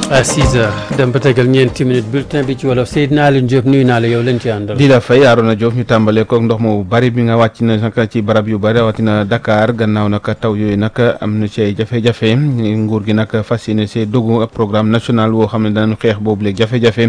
à 6 heures dem ba tegal ñeenti minutes bulletin bi ci wolof Seydina Alioune Diop nuyu naa la yow lañ ci àndal. di la fay Arona Diop ñu tàmbalee koog ndox mu bari bi nga wàcc na nag ci barab yu bari rawatina Dakar gannaaw nag taw yooyu nag am na ci ay jafe-jafe nguur gi nag fas yéene see dogu ab programme national woo xam ne danañ xeex boobu léegi jafe-jafe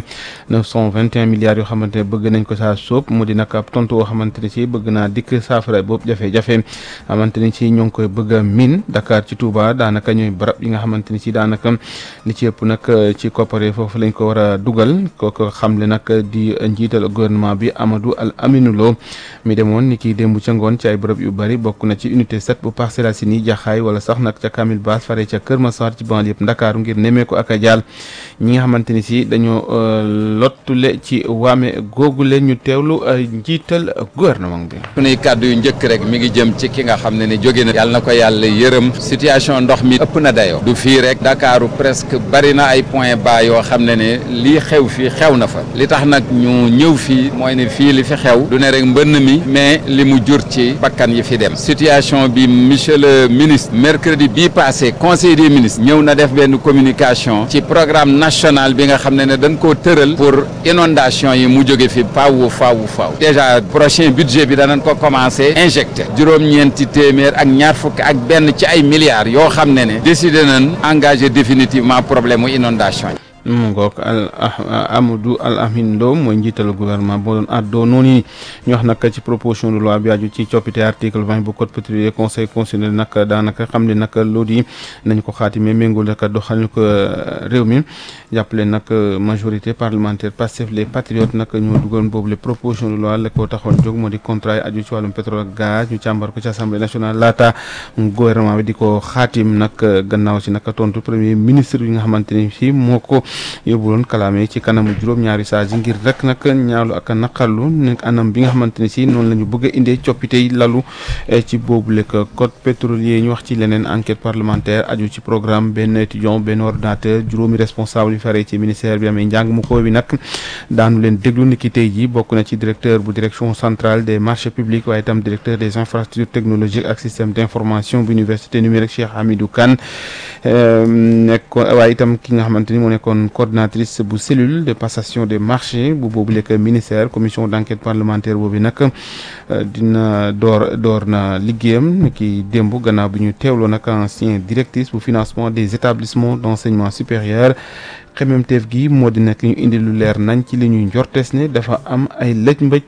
921 milliards yoo xamante ne bëgg nañ ko saa sóob mu di nag ab tontu woo xamante ne si bëgg naa dikk saafara boobu jafe-jafe xamante ni si ñoo ngi koy bëgg a miin Dakar ci Touba daanaka ñooy barab yi nga xamante ni si daanaka li ci ëpp nag ci coppare foofu lañ ko war a dugal kooku xamle nag di njiital gouvernement bi Amadou Al Aminou Lo mi demoon ni ki démb ca ngoon ci ay bërëb yu bari bokk na ci unité 7 bu Parcelles Assainies jaxaay wala sax nag ca Kamil Baas fare ca Kër Massar ci banlieue yëpp Ndakaaru ngir nemmeeku ak a jaal ñi nga xamante ni si dañoo lottule ci waame googule ñu teewlu njiital gouvernement bi. sunuy kàddu yu njëkk rek mi ngi jëm ci ki nga xam ne ni jóge na yàlla na ko yàlla yërëm situation ndox mi ëpp na dayoo du fii rek Dakaaru presque bari na ay point bas yoo xam ne ne lii xew fii xew na fa li tax nag ñu ñëw fii mooy ne fii li fi xew du ne rek mbënn mi mais li mu jur ci bakkan yi fi dem situation bi monsieur le ministre mercredi bii passé conseil des ministres ñëw na def benn communication ci programme national bi nga xam ne ne dañ koo tëral pour inondation yi mu jóge fi faaw faaw faaw déjà prochain budget bi danañ ko commencé injecté juróom-ñeenti téeméer ak ñaar fukk ak benn ci ay milliards yoo xam ne ne décidé nañ engagé définitivement problème mu inondation yi mu ngoog al Amadou Al Amin Lo mooy njiital gouvernement boo doon àddoo noonu ni ñu wax nag ci proposition de loi bi aju ci coppite article vingt bu code pétrolier conseil constitutionnel nag daanaka xam ne nag loolu yi nañ ko xaatime méngul nag doxalin ko réew mi jàppale nag majorité parlementaire Pastef les patriotes nag ñoo dugal boobu les proposition de loi la ko taxoon jóg moo di contrat yi aju ci wàllum pétrole ak gaz ñu càmbar ko ci assemblée nationale laata gouvernement bi di ko xaatim nag gannaaw si nag tontu premier ministre yi nga xamante ni fii moo ko yóbbuloon kalaame ci kanamu juróom-ñaari saa yi ngir rek nag ñaalu ak naqarlu nekk anam bi nga xamante ne si noonu la ñu bëgg a indee coppite yi lalu ci boobu lekk code pétrolier ñu wax ci leneen enquête parlementaire aju ci programme benn étudiant benn ordinateur juróomi responsable yu faree ci ministère bi amee njàng mu ko bi nag daanu leen déglu ni ki tey ji bokk na ci directeur bu direction centrale des marchés publics waaye itam directeur des infrastructures technologiques ak système d' information bu université numérique Cheikh Hamidou Kane nekkoon waaye itam ki nga xamante ni moo nekkoon coordinatrice bu cellule de passation des marchés bu boobu lekk ministère commission d' enquête parlementaire boobu nag dina door door na liggéeyam ki démb gannaaw bi ñu teewloo nag ancien directrice bu financement des établissements d' enseignement supérieur xememteef gi moo di nag ñu indi lu leer nañ ci li ñuy njortees ne dafa am ay lëj mbëj